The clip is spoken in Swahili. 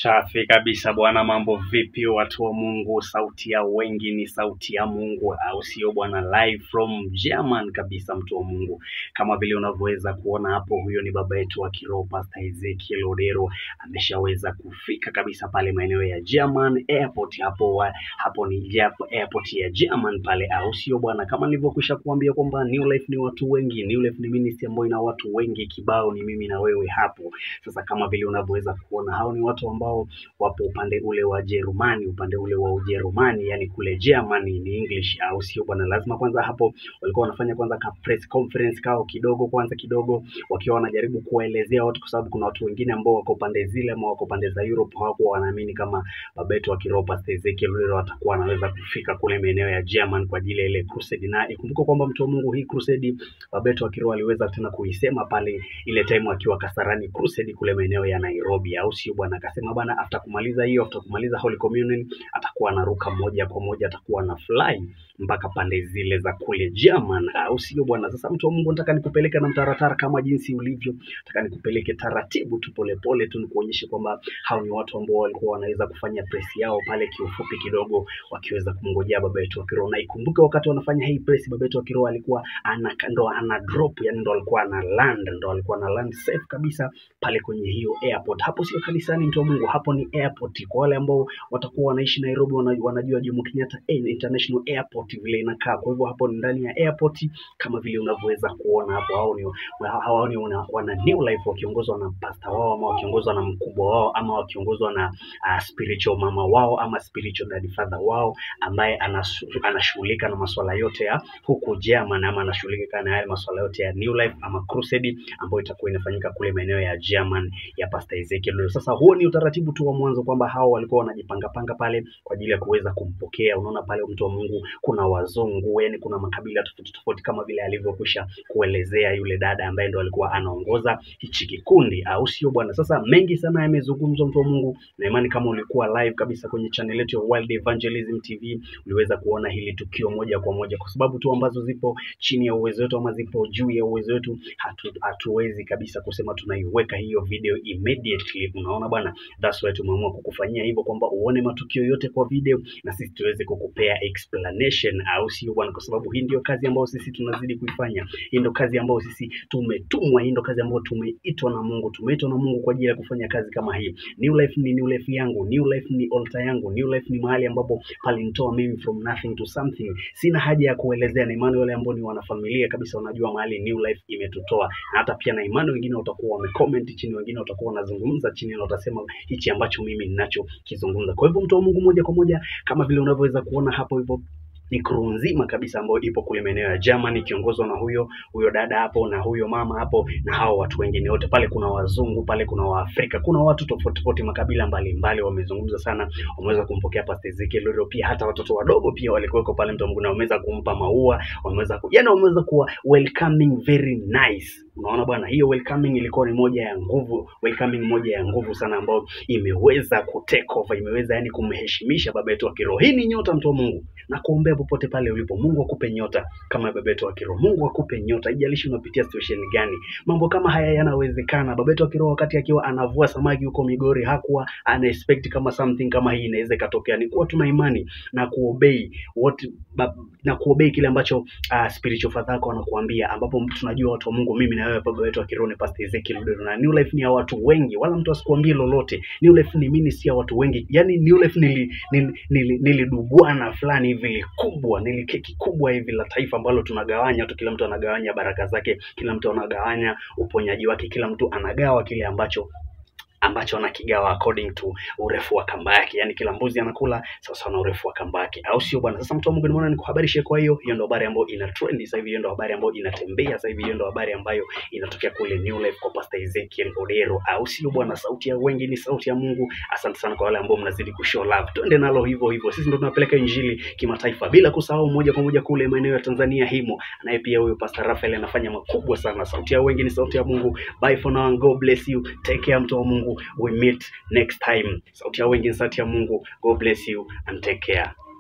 Safi kabisa bwana, mambo vipi watu wa Mungu? Sauti ya wengi ni sauti ya Mungu, au sio bwana? Live from German kabisa, mtu wa Mungu, kama vile unavyoweza kuona hapo, huyo ni baba yetu wa kiroho Pastor Ezekiel Odero, ameshaweza kufika kabisa pale maeneo ya German Airport hapo wa, hapo ni Jap- airport ya German pale, au sio bwana? Kama nilivyokwisha kuambia kwamba New Life ni watu wengi, New Life ni ministry ambayo ina watu wengi kibao, ni mimi na wewe hapo sasa kama vile unavyoweza kuona hao ni watu ambao wapo upande ule wa Jerumani, upande ule wa Ujerumani, yani kule Germany ni English, au sio bwana? Lazima kwanza hapo walikuwa wanafanya kwanza ka press conference kao kidogo kwanza kidogo, wakiwa wanajaribu kuwaelezea watu, kwa sababu kuna watu wengine ambao wako pande zile ama wako pande za Europe hawakuwa wanaamini kama baba yetu wa kiroho Pastor Ezekiel Lulero atakuwa anaweza kufika kule maeneo ya German kwa ajili ya ile crusade, na ikumbuka kwamba mtu wa Mungu, hii crusade baba yetu wa kiroho aliweza tena kuisema pale ile time akiwa Kasarani Crusade kule maeneo ya Nairobi, au sio bwana? Akasema bwana, after kumaliza hiyo, after kumaliza Holy Communion atakuwa anaruka moja kwa moja, atakuwa na fly mpaka pande zile za kule German, au sio bwana? Sasa mtu wa Mungu, nataka nikupeleke na mtaratara kama jinsi ulivyo, nataka nikupeleke taratibu tu, polepole tu, nikuonyeshe kwamba hao ni watu ambao walikuwa wanaweza kufanya press yao pale kiufupi kidogo, wakiweza kumngojea baba yetu wa kiroho. Na ikumbuke wakati wanafanya hii press, baba yetu wa kiroho alikuwa ana ndo ana drop, yani ndo alikuwa ana land, ndo alikuwa ana land safe kabisa pale kwenye hiyo airport. Hapo sio kanisani, mtu wa Mungu, hapo ni airport. Kwa wale ambao watakuwa wanaishi Nairobi, wana- wanajua Jomo Kenyatta International Airport vile inakaa. Kwa hivyo hapo ni ndani ya airport kama vile unavyoweza kuona hapo. Hao ni hao ni wana, wana New Life wakiongozwa na pastor wao ama wakiongozwa na mkubwa wao ama wakiongozwa na uh, spiritual mama wao ama spiritual daddy father wao ambaye anasu- anashughulika na masuala yote ya huku German ama anashughulika na yale masuala yote ya New Life ama Crusade ambayo itakuwa inafanyika kule maeneo ya German ya Pastor Ezekiel. Lolo. Sasa huo ni utaratibu tu wa mwanzo kwamba hao walikuwa wanajipanga panga pale kwa ajili ya kuweza kumpokea. Unaona pale mtu wa Mungu, kuna wazungu, yani kuna makabila tofauti tofauti kama vile alivyokwisha kuelezea yule dada ambaye ndo alikuwa anaongoza hichi kikundi, au sio bwana? Sasa mengi sana yamezungumzwa mtu wa Mungu, na imani kama ulikuwa live kabisa kwenye channel yetu ya World Evangelism TV uliweza kuona hili tukio moja kwa moja, kwa sababu tu ambazo zipo chini ya uwezo wetu ama zipo juu ya uwezo wetu, hatu, hatuwezi kabisa kusema tunaiweka hiyo video immediately. Unaona bwana, that's why tumeamua kukufanyia hivyo kwamba uone matukio yote kwa video na sisi tuweze kukupea explanation, au sio bwana? Kwa sababu hii ndio kazi ambayo sisi tunazidi kuifanya. Hii ndio kazi ambayo sisi tumetumwa, hii ndio kazi ambayo tumeitwa na Mungu. Tumeitwa na Mungu kwa ajili ya kufanya kazi kama hii. New Life ni New Life yangu, New Life ni altar yangu, New Life ni mahali ambapo palinitoa mimi from nothing to something. Sina haja ya kuelezea, na imani wale ambao ni wanafamilia kabisa wanajua mahali New Life imetutoa, na hata pia na imani wengine watakuwa wamecomment chini, wengine watakuwa wanazungumza chini na watasema hichi ambacho mimi ninachokizungumza. Kwa hivyo mtu wa Mungu, moja kwa moja kama vile unavyoweza kuona hapo hivyo ni crew nzima kabisa ambayo ipo kule maeneo ya Germany ikiongozwa na huyo huyo dada hapo na huyo mama hapo na hao watu wengine wote pale. Kuna wazungu pale, kuna Waafrika, kuna watu tofauti tofauti, makabila mbalimbali wamezungumza sana, wameweza kumpokea Pastor Ezekiel Lolo. Pia hata watoto wadogo pia walikuweko pale, mtu wa Mungu, na wameweza kumpa maua, wameweza ku, yani wameweza kuwa welcoming very nice. Unaona bwana, hiyo welcoming ilikuwa ni moja ya nguvu, welcoming moja ya nguvu sana ambayo imeweza ku take over, imeweza yani kumheshimisha baba yetu wa kiroho. Hii ni nyota, mtu wa Mungu, na kuombea popote pale ulipo, Mungu akupe nyota kama baba yetu wa kiroho. Mungu akupe nyota, haijalishi unapitia situation gani. Mambo kama haya yanawezekana. Baba yetu wa kiroho wakati akiwa anavua samaki huko Migori hakuwa ana expect kama something kama hii inaweza ikatokea. Ni kuwa tuna imani na kuobey what ba, na kuobey kile ambacho uh, spiritual father yako anakuambia, ambapo tunajua watu wa Mungu, mimi na wewe, baba yetu wa kiroho ni Pastor Ezekiel Lodero, na New Life ni ya watu wengi, wala mtu asikuambie lolote. New Life ni ministry ya watu wengi, yani New Life nili, nili, nili, nilidubwana fulani hivi likubwa, nili keki kubwa hivi la taifa ambalo tunagawanya tu, kila mtu anagawanya baraka zake, kila mtu anagawanya uponyaji wake, kila mtu anagawa kile ambacho ambacho anakigawa according to urefu wa kamba yake, yani kila mbuzi anakula sawa sawa na urefu wa kamba yake, au sio bwana? Sasa mtu wa Mungu, nimeona nikuhabarishe. Kwa hiyo hiyo ndio habari ambayo ina trend sasa hivi, hiyo ndio habari ambayo inatembea sasa hivi, hiyo ndio habari ambayo inatokea kule New Life kwa Pastor Ezekiel Odero, au sio bwana? Sauti ya wengi ni sauti ya Mungu. Asante sana kwa wale ambao mnazidi kushow love, twende nalo hivyo hivyo. Sisi ndio tunapeleka injili kimataifa, bila kusahau moja kwa moja kule maeneo ya Tanzania himo, naye pia huyo Pastor Rafael anafanya makubwa sana. Sauti ya wengi ni sauti ya Mungu. Bye for now and God bless you. Take care mtu wa Mungu. We meet next time. Sauti ya wengi ni sauti ya Mungu. God bless you and take care.